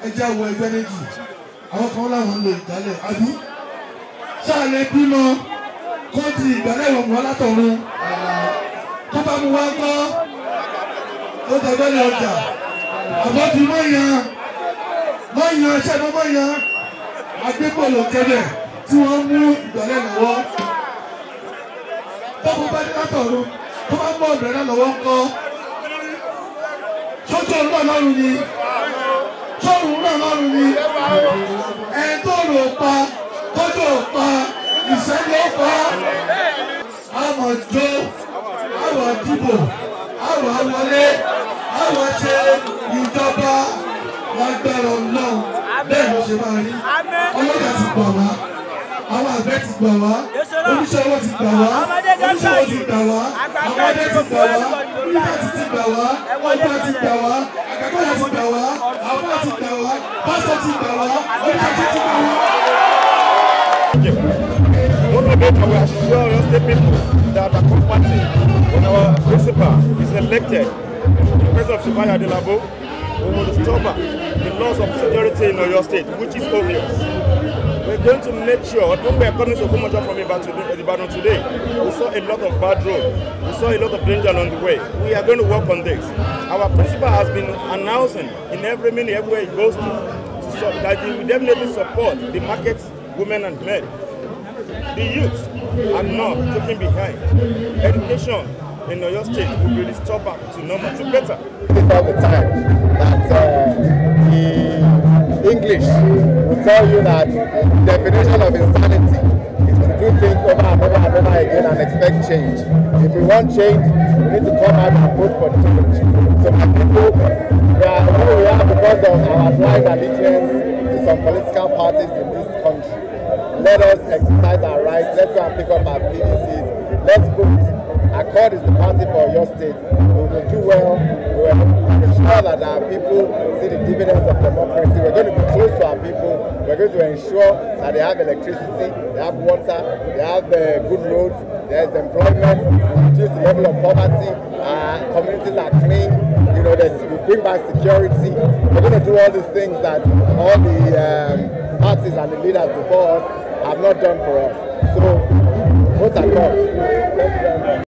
ẹjẹ́ àwọ̀ ẹgbẹ́ méjì àwọn kan láwọn ń lo ìgbálẹ̀ àbí sáà lè bímọ kó di ìgbálẹ̀ ìwọ̀n wọn látọ̀run tó bá mu wá gbọ́ ó dàgbẹ́ ní ọjà àbọ̀ bí mọ̀yàn mọ̀yàn ṣẹ́gun mọ̀yàn agbébọ̀lọ̀ kẹlẹ̀ tí wọ́n mú ìgbálẹ̀ lọ́wọ́ tó bá bá dé látọ̀run tó bá mú ọ̀bẹ̀rẹ̀ náà lọ́wọ́ ńkọ́ sójú ọ̀run náà lọ́rùn ni sọ́run náà lọ́rùn ni ẹ̀ tó rò pa tójú ò pa ìṣẹ́jú ó pa àmọ̀ jó àwọ̀ dìbò àwọ̀ wọlé àwọ̀ ṣe ìjọba lágbára ọlọ́run bẹ́ẹ̀ ló ṣe máa rí ọlọ́jà ti gbà wá àwọn àgbẹ̀ ti gbà wá oníṣẹ́ owó ti gbà wá oníṣẹ́ owó ti gbà wá àwọn ọdẹ ti gbà wá yúnífàtì ti gbà wá ọgbà ti gbà wá àgbàkọ́yà ti gbà wá àbúrò ti gbà wá pásítọ̀ ti gbà wá oníṣẹ́ ti gbà wá. Don't forget, we assure your state people that our company, when our principal is elected, the president of Shivaya Adelabo, we will stop the loss of security in Oyo State, which is obvious. We're going to make sure, when we are coming to Kumaja from Ibadan today, we saw a lot of bad road, we saw a lot of danger on the way. We are going to work on this. Our principal has been announcing in every minute, everywhere he goes to, to so that he will definitely support the market women and men. The youth are not taken behind. Education in Oyo State will be restored back to normal, to better. It's all the time that uh, the English will tell you that the definition of insanity is to do things over and over and over again and expect change. If we want change, we need to come out and vote for change. So my people, we are who we are because of our blind allegiance to some political parties in this country. Let us exercise our rights. Let's go and pick up our PDCs. Let's vote. Accord is the party for your state. We will do well. We will ensure that our people see the dividends of democracy. We're going to be close to our people. We're going to ensure that they have electricity, they have water, they have uh, good roads, there's employment, we reduce the level of poverty, uh, communities are clean, you know, there's, we bring back security. We're going to do all these things that all the um, parties and the leaders before us have not done for us. So, vote accord. Thank you very much.